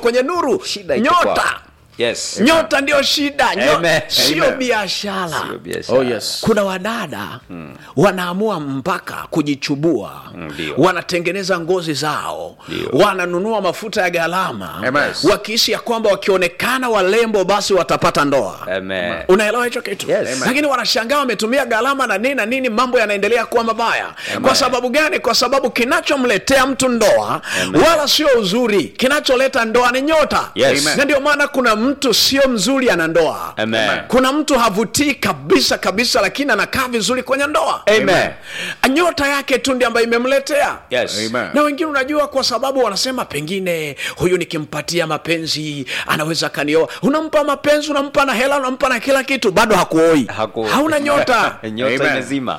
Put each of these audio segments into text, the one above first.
kwenye nuru Shida iko nyota kwao. yes nyota ndio shida Nyo- Amen. sio Amen. biashara Sio biashara. Oh, yes. kuna wadada wanaamua mpaka kujichubua ndio. wanatengeneza ngozi zao Ndio. wananunua mafuta ya gharama Amen. wakihisi ya kwamba wakionekana walembo basi watapata ndoa Amen. unaelewa hicho kitu Yes. Amen. lakini wanashangaa wametumia gharama na nini na nini mambo yanaendelea kuwa mabaya kwa sababu gani kwa sababu kinachomletea mtu ndoa wala sio uzuri kinacholeta ndoa ni nyota Yes. Amen. na ndio maana kuna mtu sio mzuri ana ndoa Amen. kuna mtu havutii kabisa kabisa lakini anakaa vizuri kwenye ndoa Amen. nyota yake tu ndi ambayo imemletea Yes. Amen. na wengine unajua kwa sababu wanasema pengine huyu nikimpatia mapenzi anaweza kanioa unampa mapenzi unampa na hela unampa na kila kitu bado hakuoi Haku- hauna nyota nyota Amen. imezima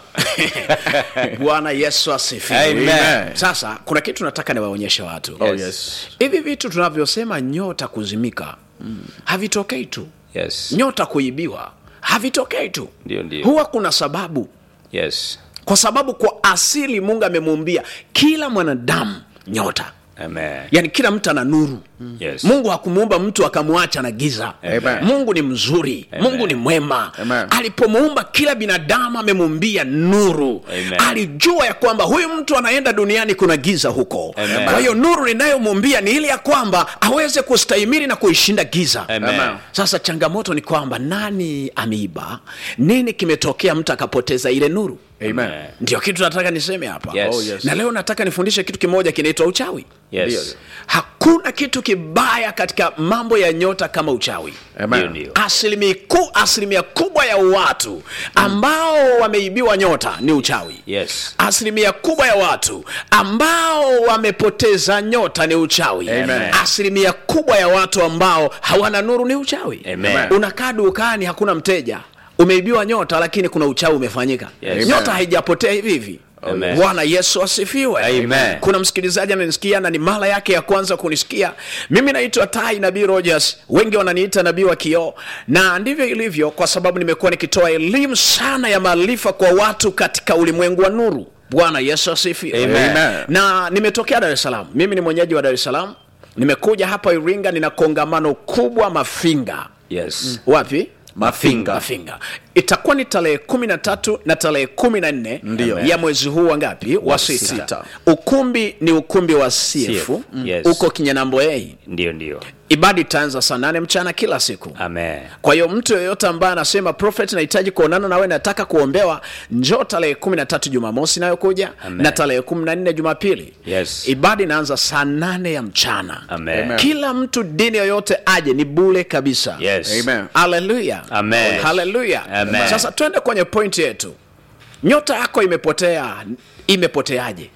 bwana yesu asifiwe Amen. sasa kuna kitu nataka niwaonyeshe watu Oh, Yes. yes. hivi vitu tunavyosema nyota kuzimika havitokei tu yes nyota kuibiwa havitokei tu Ndio, ndio. huwa kuna sababu yes kwa sababu kwa asili mungu amemuumbia kila mwanadamu nyota Amen. yaani kila mtu ana nuru Yes. mungu hakumuumba mtu akamwacha na giza Amen. mungu ni mzuri Amen. mungu ni mwema Amen. alipomuumba kila binadamu amemuumbia nuru Amen. alijua ya kwamba huyu mtu anaenda duniani kuna giza huko Amen. kwa hiyo nuru ninayomuumbia ni ile ya kwamba aweze kustahimili na kuishinda giza Amen. Amen. sasa changamoto ni kwamba nani ameiba nini kimetokea mtu akapoteza ile nuru Amen. ndio kitu nataka niseme hapa Yes. Oh, yes. na leo nataka nifundishe kitu kimoja kinaitwa uchawi Yes. hakuna kitu kibaya katika mambo ya nyota kama uchawi Ndio, Amen. ndio. asilimia, ku, asilimia kubwa ya watu ambao wameibiwa nyota ni uchawi Yes. asilimia kubwa ya watu ambao wamepoteza nyota ni uchawi Amen. asilimia kubwa ya watu ambao hawana nuru ni uchawi Amen. unakaa dukani hakuna mteja umeibiwa nyota lakini kuna uchawi umefanyika Yes. nyota Amen. haijapotea hivi hivi Amen. bwana yesu asifiwe Amen. kuna msikilizaji ananisikia na ni mara yake ya kwanza kunisikia mimi naitwa tai nabii rogers wengi wananiita nabii wa kioo na ndivyo ilivyo kwa sababu nimekuwa nikitoa elimu sana ya maarifa kwa watu katika ulimwengu wa nuru bwana yesu asifiwe Amen. Amen. na nimetokea dar es salaam mimi ni mwenyeji wa dar es salaam nimekuja hapa iringa nina kongamano kubwa mafinga Yes. wapi Mafinga. mafinga itakuwa ni tarehe kumi na tatu na tarehe kumi na nne Ndiyo. ya mwezi huu wa ngapi wa sita. sita. ukumbi ni ukumbi wa cf CF, yes. uko kinyanamboei Ndio, ndio. ibada itaanza saa nane mchana kila siku Amen. kwa hiyo mtu yeyote ambaye anasema prophet nahitaji kuonana nawe nataka kuombewa njoo tarehe kumi na tatu jumamosi inayokuja Amen. na tarehe kumi na nne jumapili Yes. ibada inaanza saa nane ya mchana Amen. Amen. kila mtu dini yoyote aje ni bule kabisa Yes. Amen. haleluya Amen. haleluya Amen. sasa twende kwenye pointi yetu nyota yako imepotea imepoteaje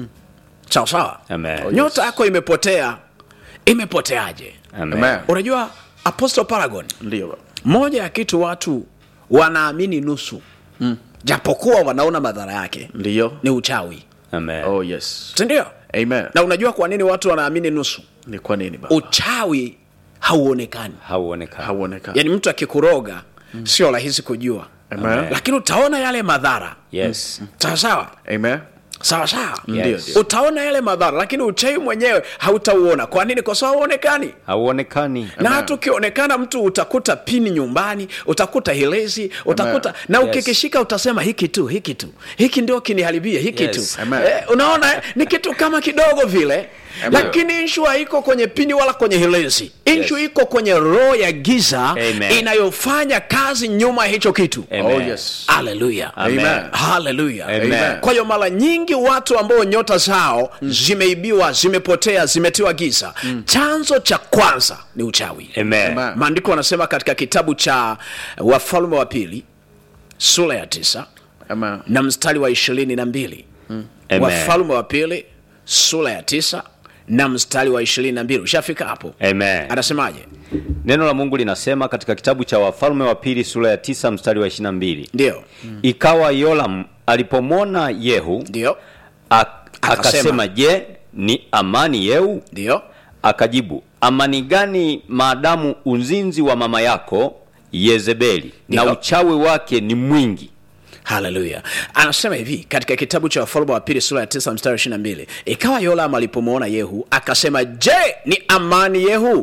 sawa sawa Amen. nyota yako imepotea imepoteaje Amen. Amen. unajua apostle paragon Ndio. moja ya kitu watu wanaamini nusu mm. japokuwa wanaona madhara yake Ndio. ni uchawi Amen. Oh, yes. sindio Amen. na unajua kwa nini watu wanaamini nusu Ni kwa nini baba? uchawi hauonekani Hauonekani. Hauonekani. yaani mtu akikuroga mm. sio rahisi kujua Amen. lakini utaona yale madhara Yes. sawa sawa Amen. sawa sawa Ndio, Yes. ndio. utaona yale madhara lakini uchawi mwenyewe hautauona kwa nini kwa sababu hauonekani Hauonekani. na hata ukionekana mtu utakuta pini nyumbani utakuta hilezi utakuta Amen. na Yes. ukikishika utasema hiki tu hiki tu hiki ndio kiniharibia hiki Yes. tu Amen. eh, unaona eh, ni kitu kama kidogo vile Amen. lakini inshu haiko kwenye pini wala kwenye hilezi inshu Yes. iko kwenye roho ya giza Amen. inayofanya kazi nyuma ya hicho kitu Amen. Oh, yes. haleluya Amen. haleluya Amen. kwa hiyo mara nyingi watu ambao nyota zao zimeibiwa zimepotea zimetiwa giza chanzo cha kwanza ni uchawi Amen. Amen. maandiko wanasema katika kitabu cha wafalme wa pili sura ya tisa Amen. na mstari wa ishirini na mbili Amen. wafalme wa pili sura ya tisa na mstari wa ishirini na mbili ushafika hapo Amen. anasemaje Neno la Mungu linasema katika kitabu cha Wafalme wa pili sura ya tisa mstari wa 22. ndio Ikawa Yoram alipomwona Yehu ndio ak- Akasema. akasema, je, ni amani Yehu? ndio Akajibu, amani gani maadamu uzinzi wa mama yako Yezebeli na Ndio. uchawi wake ni mwingi? haleluya anasema hivi katika kitabu cha wafalme wa pili sura ya tisa mstari wa ishiri na mbili ikawa yolam alipomwona yehu akasema je ni amani yehu